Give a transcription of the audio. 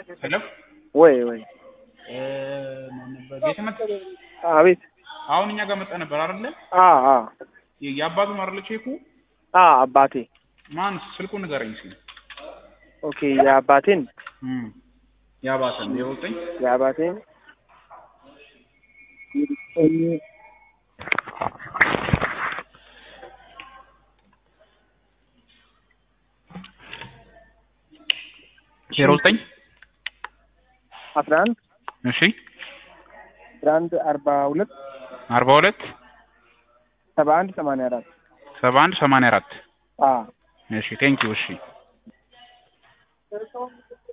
ሄሎ ወይ ወይ እ ማን ነበር ቤተመት አቤት አሁን እኛ ጋር መጣ ነበር አይደለ? አ አ የአባቱ ነው አይደለ? ቼኩ አ አባቴ ማን ስልኩን ንገረኝ እስኪ። ኦኬ የአባቴን እም የአባተን ዜሮ ዘጠኝ የአባቴን ዜሮ ዘጠኝ አስራ አንድ እሺ አስራ አንድ አርባ ሁለት አርባ ሁለት ሰባ አንድ ሰማንያ አራት ሰባ አንድ ሰማንያ አራት አ እሺ ቴንኪው እሺ